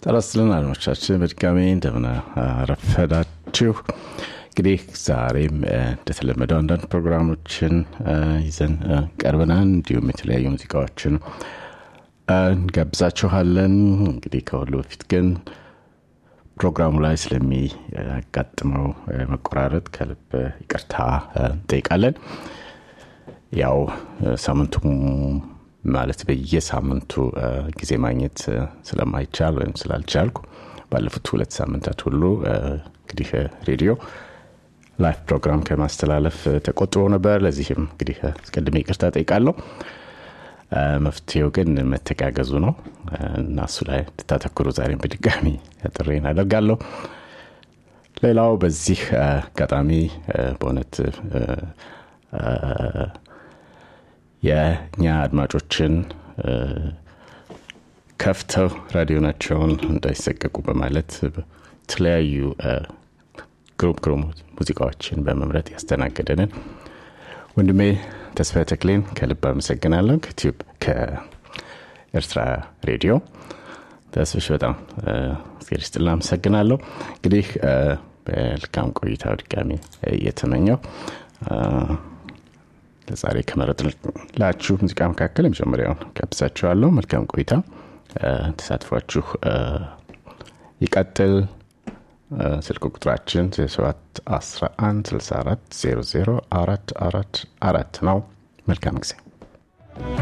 ጤና ይስጥልን አድማጮቻችን በድጋሚ እንደምን አረፈዳችሁ። እንግዲህ ዛሬም እንደተለመደው አንዳንድ ፕሮግራሞችን ይዘን ቀርበናል። እንዲሁም የተለያዩ ሙዚቃዎችን እንጋብዛችኋለን። እንግዲህ ከሁሉ በፊት ግን ፕሮግራሙ ላይ ስለሚያጋጥመው መቆራረጥ ከልብ ይቅርታ እንጠይቃለን። ያው ሳምንቱ ማለት በየሳምንቱ ጊዜ ማግኘት ስለማይቻል ወይም ስላልቻልኩ ባለፉት ሁለት ሳምንታት ሁሉ እንግዲህ ሬዲዮ ላይፍ ፕሮግራም ከማስተላለፍ ተቆጥቦ ነበር። ለዚህም እንግዲህ አስቀድሜ ይቅርታ ጠይቃለሁ። መፍትሄው ግን መተጋገዙ ነው እና እሱ ላይ እንድታተኩሩ ዛሬም በድጋሚ ጥሬን አደርጋለሁ። ሌላው በዚህ አጋጣሚ በእውነት የእኛ አድማጮችን ከፍተው ራዲዮናቸውን እንዳይሰቀቁ በማለት የተለያዩ ግሩም ግሩም ሙዚቃዎችን በመምረጥ ያስተናገደንን ወንድሜ ተስፋ ተክሌን ከልብ አመሰግናለሁ። ከቲዩብ ከኤርትራ ሬዲዮ ተስፍሽ በጣም እግዚአብሔር ይስጥልን አመሰግናለሁ። እንግዲህ በልካም ቆይታ ድጋሚ እየተመኘው ለዛሬ ከመረጥላችሁ ሙዚቃ መካከል የመጀመሪያውን ጋብዛችኋለሁ። መልካም ቆይታ፣ ተሳትፏችሁ ይቀጥል። ስልክ ቁጥራችን 7 11 64 00 4 4 4 ነው። መልካም ጊዜ